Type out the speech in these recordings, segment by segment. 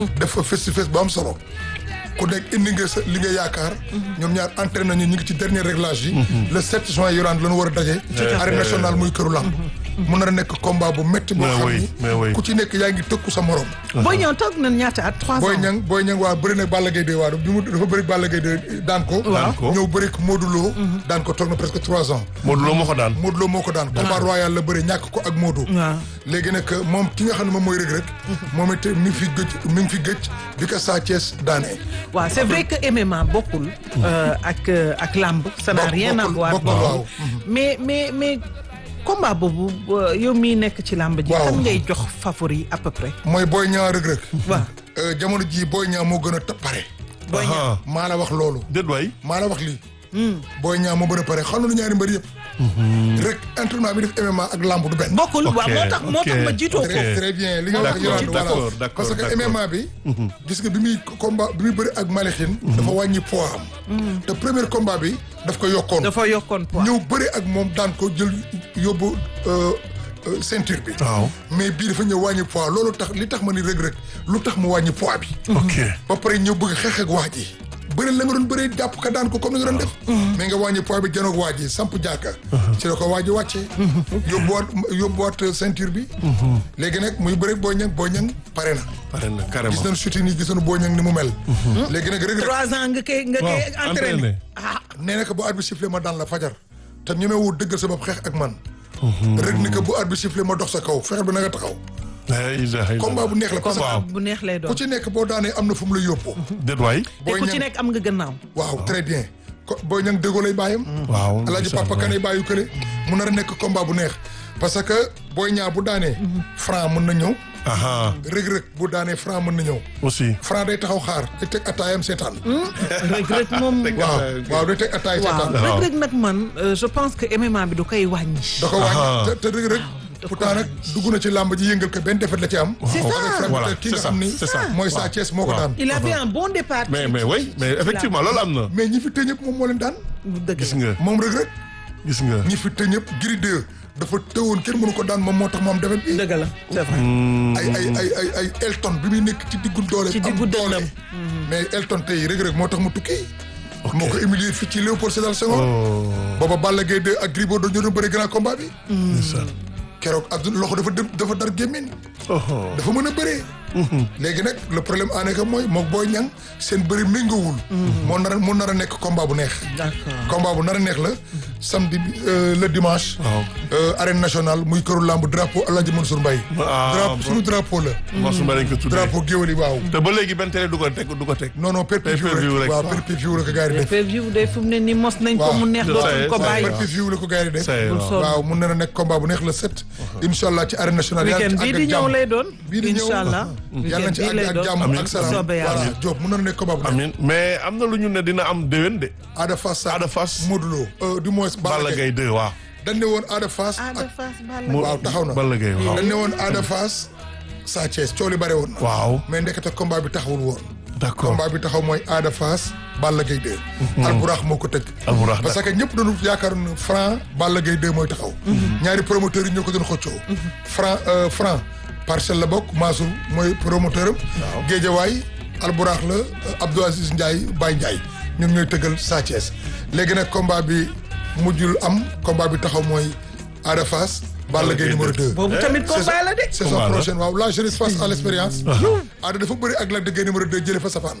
def fa face to face bu am solo ku nekk indi nga sa li nga yaakaar ñoom ñaar entraîné nañu ñu ngi ci dernier réglage yi le 7 juin yoraan la ñu war a daje arène nationale muy këru làmb mun na nekk combat bu métti boo Mais xam oui, mais oui. ni ku ci nekk yaa ngi tëkku sa morom Boy Niang toog na ñaata at trois Boy ans. Niang Boy Niang waa bëri na Balla Gaye 2 waa bi mu dafa bëri Balla Gaye 2 daan ko Daan ko. ñëw bëri ko Modou Lo daan ko toog na presque trois ans Modou Lo moo ko daan. Modou Lo moo ko daan combat royal la bëri ñàkk ko ak Modou waaw léegi nag moom ki nga xam ne moom mooy Reug Reug moom it mi ngi fi gëj mi ngi fi gëj bi ko Sa Thiès daanee waaw c'est vrai que MMA bokkul. euh, ak euh, ak lamb. ça n'a Bokk- rien à bokkul- voir bokkul, bokkul. waaw. mais mais mais combat boobu euh, yow mii nekk ci lamb ji. Waaw. kan ngay jox favori à peu près. mooy Boy Niang Reug Reug waaw Euh, jamono jii Boy Niang moo gën a ta- pare Boy Niang. Aha. maa la wax loolu déet waay. maa la wax lii Boy Niang moo gën a pare xam na ñaari mbër yëpp rek entraînement bi def MMA ak lamb du benn bokkul waaw Ok, moo tax moo tax ok. ma jiitoo ko. très très bien li nga wax D'accord, Yolande voilà d'accord, d'accord, parce que d'accord. MMA bi gis nga bi muy combat bi muy bëri ak Malikin dafa wàññi poids am te premier combat bi daf ko yokkoon dafa yokkoon poids. ñëw bëri ak moom daan ko jël yóbbu euh, euh, ceinture bi waaw. mais bii dafa ñëw wàññi poids loolu tax li tax ma ni Reug Reug lu tax mu wàññi poids bi ok. ba pare ñëw bëgg xeex ak waa ji bëri la nga doon bëri jàpp ka daan ko comme ni nga doon def mais nga wàññi poids bi janoog waa ji samp jàkka ci la ko waa ji wàccee yóbbuwaat yóbbuwaat ceinture bi léegi nag muy bëri Boy Niang Boy Niang pare na pare na gis carrément. nañ shooting yi gis nañu Boy Niang ni mu mel léegi nag Reug Reug trois ans nga koy nga koy waaw entraîné. entraîné. ah nee na ko bu arbitre sifflé ma daan la fajar te ñemewul dëggal sa bopp xeex ak man rek ni ko bu arbitre sifflé ma dox sa kaw fexeel ba na nga taxaw la ilaha illallah. combat bu neex la parce que waaw. bu neex lay ku doon. ci nekk boo daanee am na fu mu la yóbbu déet waay. te Boy ku ci Niang nekk am nga gannaaw. waaw très bien ko Boy Niang déggoo lay bàyyam waaw. alaaji ndeysaan, papa kanay bàyyu kële mu nar a nekk combat bu neex parce que Boy Niang bu daanee franc mën na ñëw aha Reug Reug bu daanee franc mën na ñëw aussi. franc day taxaw xaar day teg attaayam seetaan Reug Reug moom. waaw waaw day teg attaay waaw seetaan Reug Reug nag man euh, je pense que MMA bi du koy wàññi. da ko wàññi Aha. te te Reug Reug pourtant nag dugg na ci làmb ji yëngal ko benn defet la ci am C'est ça. avec Voilà, Franc ki c'est nga ça, xam ni c'est ça. mooy Sa Thiès moo ko Waaw. daan il avait un bon départ. mais mais oui mais effectivement loolu am na. mais ñi fi tëj ñëpp moom moo leen daan dëgg gis la. nga moom Reug Reug gis nga. ñi fi tëj ñëpp Gris 2 dafa tëwoon kenn mënu ko daan moom moo tax moom defet bi dëgg la c'est vrai. ay ay ay ay ay Elton bi muy nekk ci diggu doole Ci am diggu doole dënnam. mais Elton tey Reug Reug moo tax mu tukki moo ko humilier fii ci Léopold Sédar Senghor oh. booba Balla Gaye 2 ak Gris Bordeaux ñoo doon bëri grand combat bi ndeysaan. keroog ak loxo dafa dë- dafa dar gémmiñ oh. dafa mën a bëree léegi nag le problème en est que mooy mook Boy Niang seen bëri méngoowul moo nar a moo nar a nekk combat bu neex d'accord. combat bu nar a neex la samedi bi, euh, le dimanche waaw. euh, arène nationale muy këru lamb drapeau Alhaji Mansour Mbaye Ah, drapeau bon. suñu drapeau la Mansour Mbaye lañ ko tuddee. drapeau géwél yi waaw te ba léegi benn télé du ko teg du ko teg. non non pay-per-view Pay-per-view rek rek. waaw pay-per-view la ko gars yi def pay-per-view de fu mu ne nii mos nañ ko Waaw. mu neex Ça y dootuñ est, ko ça y est. bàyyi. pay-per-view la ko gars yi def Ça y est, Bul waaw. sonn. waaw mun na nekk combat bu neex le 7 incha allah ci arène nationale yàlla weekend ci bii àgg di ak ñëw jàmm lay doon. bii di ñëw incha allah. yàlla na ci weekend bii àgg lay ak doon. jàmm Amiin. ak salaam Soobee yàlla. voilà Diop mun na nekk combat bu neex amiin mais am na lu ñu ne dina am déwén de. Ada Fass sa Ada Fass. Modou Lo euh, du moins Balla Balla Gaye Gaye 2 waaw. dañ ne woon Ada Fass Ada ak Fass Balla Mo- waaw taxaw na Balla Gaye waaw. dañ ne woon Ada Fass Sa Thiès coow li bare woon na waaw mais ndekete combat bi taxawul woon d'accord. combat bi taxaw mooy Ada Fass Balla Gaye 2 Alburax moo ko tëgg Alburax, parce que ñëpp doon yaakaar ne Franc Balla Gaye 2 mooy taxaw ñaari promoteurs yi ñoo ko doon xëccoo Franc euh, Franc parcelle la bokk Mansour mooy promoteur am Géejawaay Alburax la euh, Abdou Aziz Ndiaye Baye Ndiaye ñoom ñooy tëggal Sa Thiès léegi nag combat bi mujjul am combat bi taxaw mooy Ada Fass Balla Gaye numéro 2 boobu tamit combat la de. saison Combat la. prochaine waaw la jeunesse face à l'expérience Ada dafa bëri ak Lac de Guiers numéro 2 jële fa sapaan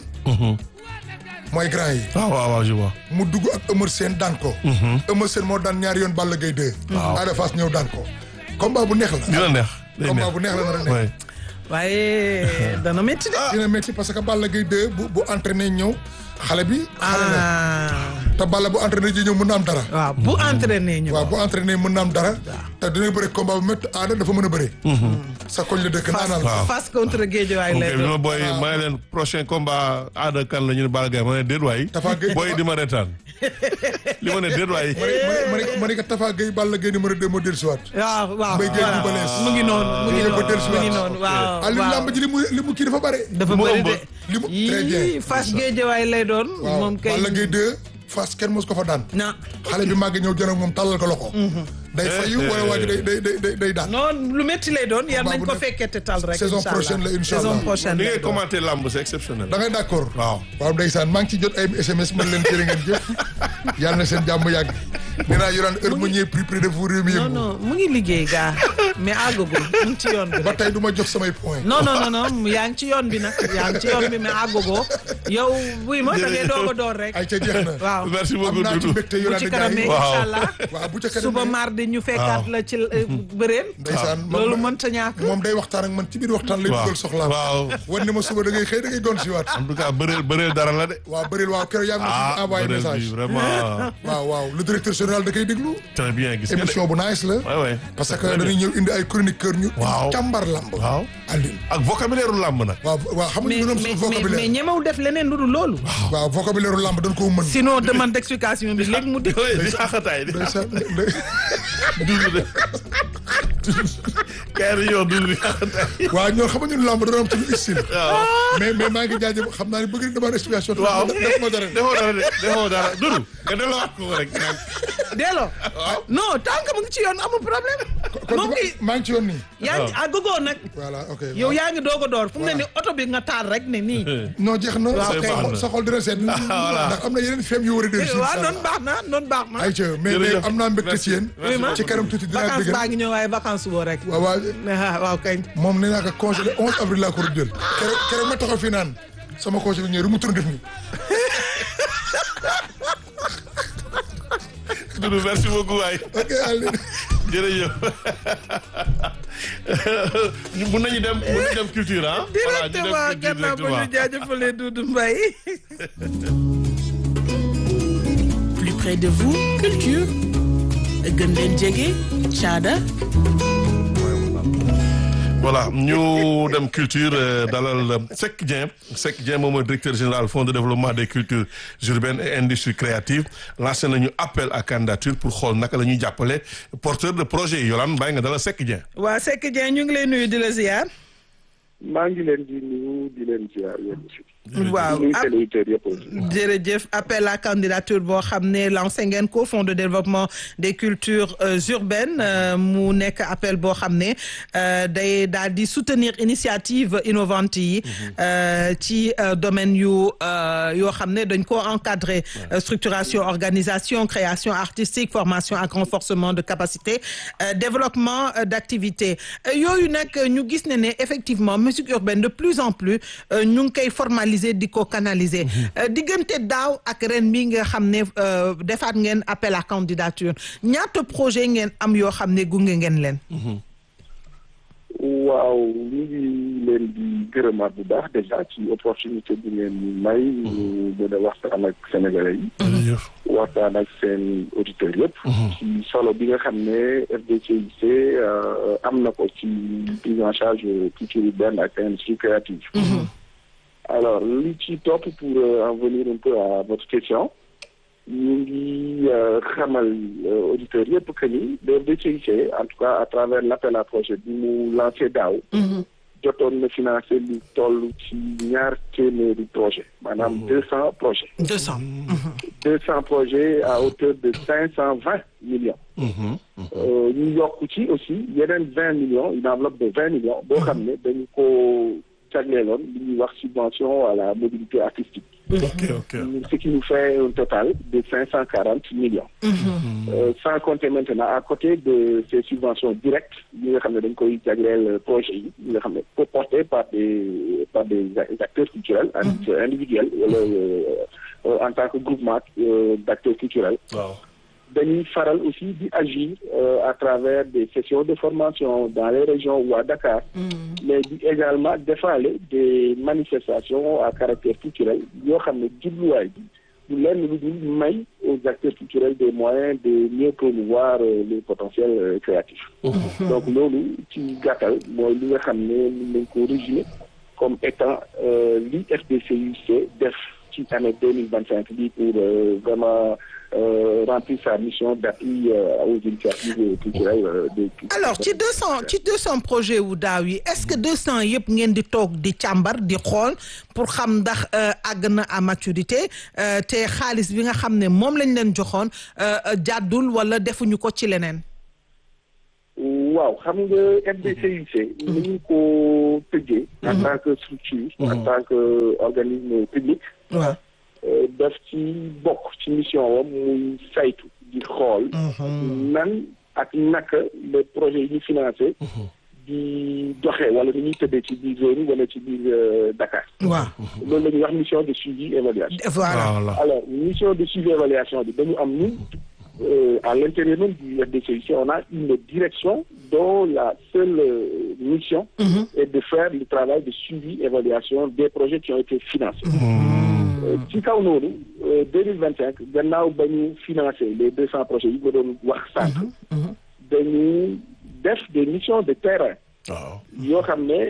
mooy grand yi waaw waaw waaw je vois. mu dugg ak Eumeu Sène daan ko Eumeu Sène moo daan ñaari yoon Balla Gaye 2 Ada Fass ñëw daan ko combat bu neex la dina neex. day combat neex. bu neex la nar a nekk Ouais. waaye dana métti de. dina métti parce que Balla Gaye 2 bu bu entraîné ñëw xale bi xale la ah te Balla bu entraîné ji ñëw mën na am dara waaw bu entraîné ñu. waaw bu entraîné mën na am dara te dina bëre combat bu métti Ada dafa mën a bëre sa koñ la dëkk naanal waaw. face contre Guédiawaye ok lay bi ma doon. booy ma ne leen prochain combat aada kan la ñu ne Balla Gaye ma ne déet waay. Tafa Gueye booy di ma retaan. li ma ne déet waay. ma ne ma ne ma ne ko Tafa Gueye Balla Gaye numéro 2 moo dellusiwaat waaw waaw Mbaye Gueye voilà. bu balees. mu ngi noonu mu ngi Mu ngi ko noonu dellusiwaat. mu ngi noonu waaw Aliou waaw. lamb ji li mu li mu kii dafa bare dafa mu bëri ëmb. de. li mu très bien yii face Guédiawaye lay doon. waaw moom kay Balla Gaye 2 Fass kenn mos ko fa daan na xale bi màgg ñëw jënd ak moom tàllal ko loxo day fayu wala waa ji day day day day day daan non lu métti lay doon yar Combat nañ bu ko nekk- fekkee te tal rek saison incha prochaine la, incha saison allah. prochaine li lay ngay doon. commenté lamb c'est exceptionnel. da ngay d'accord waaw. waaw ndeysaan maa ngi ci jot ay SMS mën leen jërë ngeen jëf yàlla na seen jàmm yàgg nee naa yoraan heure ma ñëwee plus près de vous réew mi non yëngu non mu ngi liggéey gaa mais àggagul mu ngi ci yoon bi ba rek. tey du ma jox samay point non non non non yaa ngi ci yoon bi nag yaa ngi ci yoon bi mais àggagoo yow buy ma da ngay doog a door rek ay ca jeex na waaw merci am beaucoup naa ci Doudou. mbégte bu yoraan ci gars kanamee yi Waaw. incha allah waaw bu ca kanamee suba mardi ñu fekkaat la ci euh, bëreen ndeysaan loolu moom mënta ñàkk moom day waxtaan ak man ci biir waxtaan lay waaw dugal soxlaam waaw. wan ni ma suba da ngay xëy da ngay gon si waat en tout cas bëreel bëreel dara la de. waaw bëril waaw keroog yaa ngi ma ah fi envoyé bëreel bi message vraiment waaw waaw le directeur général da koy déglu très bien gis nga de. émission bu nice la Ouais, ouais. parce que dañuy ñëw indi ay chroniqueur ñu Waaw. càmbar lamb waaw Alioune ak vocabulaire lamb nag. waaw waaw xam nga mais ñu doon mais suñu mais mais vocabulaire ñemewul def leneen lu dul loolu waaw vocabulaire lamb dañ koo mën sinon demande d'explication bi léegi mu dégg oui di xaaxataay di ndeysaan Doudou de. kay di yow Doudou di xaaxataay. waaw ñoo xam nga ñun lamb dañoo am suñu style waaw. mais mais maa ngi jaajëf xam naa ne bëgg na demande explication waaw def ma dara defoo dara de defoo dara Doudou nga delloowaat ko rek. delloo non tant que mu ngi ci yoon amul problème kon moom ngi maa ngi ci yoon nii yaa ngi àggagoo nag voilà ok yow yaa ngi doog a door fu mu ne ni oto bi nga taal rek ne nii non jeex na Waaw, sa kay. xol- sa xol dina seet voilà. ndax am na yeneen feem yu war a dellu si waaw noonu baax na noonu baax na ay ca mais mais Jërëjëf. am naa mbégte ci yéen oui ma ci kanam tuuti dinaa vacance dëgg baa ngi ñëw waaye vacance woo rek waaw waaw ah waaw kañ moom nee naa ko congé le 11 avril laa ko doon jël keroog keroog ma taxaw fii naan sama congé bi ñëw mu tourné def nii Doudou merci beaucoup waay. ok Alioune jërëjëf ñu mun nañu dem mun nañu dem culture ah. voilà ñu dem directement culture gannaaw ba ñu directement. jaajëfalee Doudou Mbaye plus près de vous culture gën leen jege caada voilà ñu dem culture euh, dalal Seck Dieng Seck Dieng moom mooy directeur général fonds de développement des cultures urbaines et industries créatives lancé nañu appel à candidature pour xool naka la ñuy jàppale porteur de projet yi Yolande bàyyi nga dalal Seck Dieng. waa Seck Dieng ñu ngi lay nuyu di la ziar maa ngi leen di nuyu di leen ziar yéen aussi. waaw nuyu ah, seen auditeurs yëpp aussi. jërëjëf appel à candidature boo xam ne lancé ngeen ko fonds de développement des cultures euh, urbaines euh, mu nekk appel boo xam ne euh, day daal di soutenir initiative innovante yi euh, ci euh, domaine yu euh, yoo xam ne dañ ko encadrer euh, structuration organisation création artistique formation ak renforcement de capacité euh, développement euh, d'activité Euh, yooyu nag ñu gis ne ne effectivement musique urbaine de plus en plus euh, ñu ngi koy formaliser di ko canaliser Euh, diggante daaw ak ren mi nga xam ne euh, defaat ngeen appel à candidature ñaata projet ngeen am yoo xam ne gunge ngeen leen waaw ñu ngi leen di gërëmaat bu baax déjà ci opportunité bi ngeen ñu may. ñu mën a waxtaan ak sénégalais yi. jërëjëf. waxtaan ak seen auditeurs yëpp. ci solo bi nga xam ne FDCIC euh, am na ko ci prise en charge culture urbaine ak industrie créative. alors li ci topp pour euh, en venir un peu à votre question ñu ngi euh, xamal euh, auditeurs yëpp que ni le FDCIC en tout cas à travers l'appel à projet bi mu lancé daaw jotoon na financé lu toll ci ñaar téeméeri projet maanaam deux cents projets deux cents deux cents projets à hauteur de cinq cent vingt millions Mhm. Euh, ñu yokk ci aussi yeneen vingt millions une enveloppe de vingt millions boo xam ne dañu ko jagleeloon li ñuy wax subvention à la mobilité artistique ok ok. ce qui nous fait un total de cinq cent quarante millions Euh, sans compter maintenant à côté de ces subventions directes yi nga xam ne dañ koy jagleel projet yi yi nga xam ne ko porté par des par des acteurs culturels indi- individuels wala euh, en tant que groupement euh, d'acteurs culturels waaw. dañuy faral aussi di agir euh, à travers des sessions de formation dans les régions ou à Dakar mais di également defaale des manifestations à caractère culturel yoo xam ne jubluwaay bi du lenn lu dul may aux acteurs culturels des moyens de mieux promouvoir euh, les potentiels euh, créatifs donc loolu ci gàttal mooy li nga xam ne mën nañ ko résumer comme étant euh, li FDCUC def ci année deux mille vingt cinq bi pour euh, vraiment euh, remplir sa mission d'appui euh, aux initiatives culturelles euh, des alors ci deux cent ci deux cent projets wu daaw yi est-ce que deux cent yëpp ngeen di toog di càmbar di xool pour xam ndax euh, àgg na à maturité euh, te xaalis bi nga xam ne moom lañ leen joxoon euh, euh, jàddul wala defuñu ko ci leneen waaw xam nga FDCIC ni ñu ko tëggee en tant que structure en tant que organisme public waaw euh, daf ci bokk ci mission wam muy saytu di xool nan ak naka le projet yi ñu financé di doxee wala ni ñuy tëddee ci biir zone yi wala ci biir euh, Dakar waaw loolu la ñuy wax mission de suivi évaluation voilà voilà alors mission de suivi évaluation bi dañu am ñun euh, à l'intérieur même du FDCIC on a une direction dont la seule euh, mission est de faire le travail de suivi évaluation des projets qui ont été financés Euh, ci kaw noonu deux mille vingt cinq gannaaw ba ñu financé les deux cents projets yi ma doon wax sànq dañu def des missions de terrain waaw yoo xam ne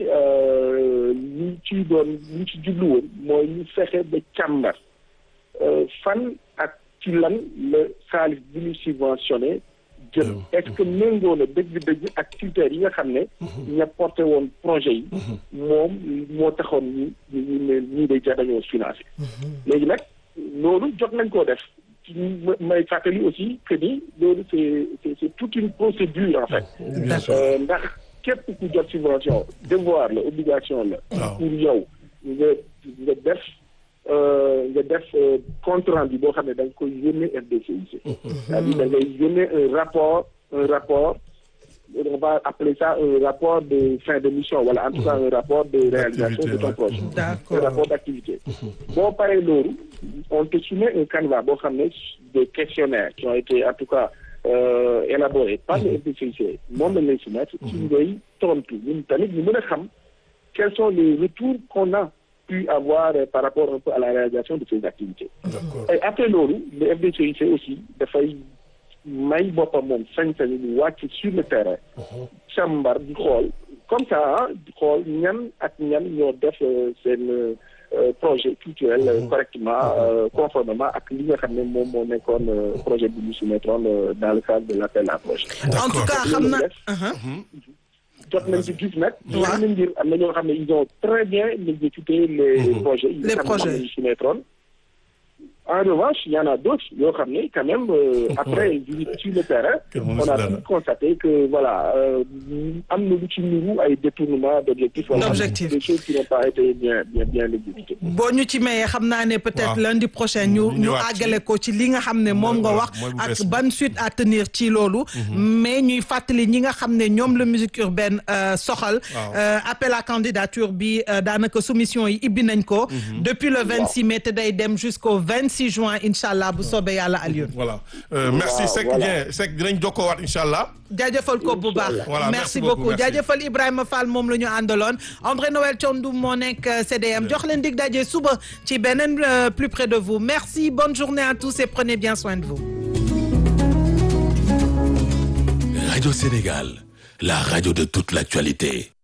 ñu ci doon ñu ci jublu woon mooy ñu fexe ba càmbar euh, fan ak ci lan la xaalis bi ñu subventionné jël est-ce que méngoo na dëgg-dëgg ak critères yi nga xam ne ña porté woon projet yi moom moo taxoon ñu ñu ñu ne ñii day jar dañoo financé léegi nag loolu jot nañ koo def ci ma- may fàttali aussi que ni loolu c'est c'est c'est toute une procédure en fait d'accord Euh, ndax képp ku jot subvention devoir la obligation la Waaw. pour yow nga nga def euh, nga def euh, compte rendu boo xam ne da nga koy yónnee FDCIC c'est-à-dire da ngay yónnee un rapport un rapport on va appeler ça un rapport de fin de mission wala en tout cas un rapport de réalisation de ton ouais. projet D'accord. un rapport d'activité boo paree loolu on te soumet un canevas boo xam ne des questionnaires qui ont été en tout cas euh, élaborés par le FDCIC moom lañ lay soumettre ci ngay tontu ñun tamit ñu mën a xam quels sont les retours qu'on a pu avoir euh, par rapport un peu à la réalisation de ces activités d'accord et après loolu le FDCIC aussi dafay may boppam moom sañ-sañu ñu wàcc sur le terrain càmbar di xool comme ça ah di xool ñan ak ñan ñoo def euh, seen euh, projet culturel euh, correctement euh, conformément ak li nga xam ne moom moo nekkoon euh, projet bi ñu soumettroon euh, dans le cadre de l'appel à projet en tout cas xam na jot nañ ci gis nag Waaw. yenn mbir am na ñoo xam ne ils ont très bien exécuté les projets yi Les nga xam ne projets. moom la ñu soumettroon en revanche il y en a d'autres yoo xam ne quand même euh, après visite sur le terrain Kenn mënu on si a dara. pu constater que voilà euh, am na lu ci niru ay détournement d'objectifs wala D'objectifs. des choses qui n'ont pas été bien bien bien exécutées boo ñu ci mayee xam naa ne peut-être Waaw. lundi prochain ñu Ñu ñu ñëwaat ci- àggale ko ci li nga xam ne moom nga Mooy- wax mooy bu ak bees bi. ban suite à tenir ci loolu mais ñuy fàttali ñi nga xam ne ñoom la musique urbaine euh, soxal Waaw. euh, appel à candidature bi euh, daanaka soumission yi ibbi nañ ko depuis le 26 mai te day dem jusqu'au 26 juin incha allah bu soobee yàlla Alioune voilà Euh, merci Waaw, Seck voilà. Dieng Seck dinañ jokkoowaat incha allah jaajëfal ko bu baax Voilà, merci merci beaucoup, beaucoup merci. jaajëfal Ibrahima Fall moom la ñu àndaloon André Noël Thiandoum moo nekk euh, CDM jox leen dig daje suba ci beneen euh, plus près de vous merci bonne journée à tous et prenez bien soin de vous Radio Sénégal, la radio de toute l'actualité.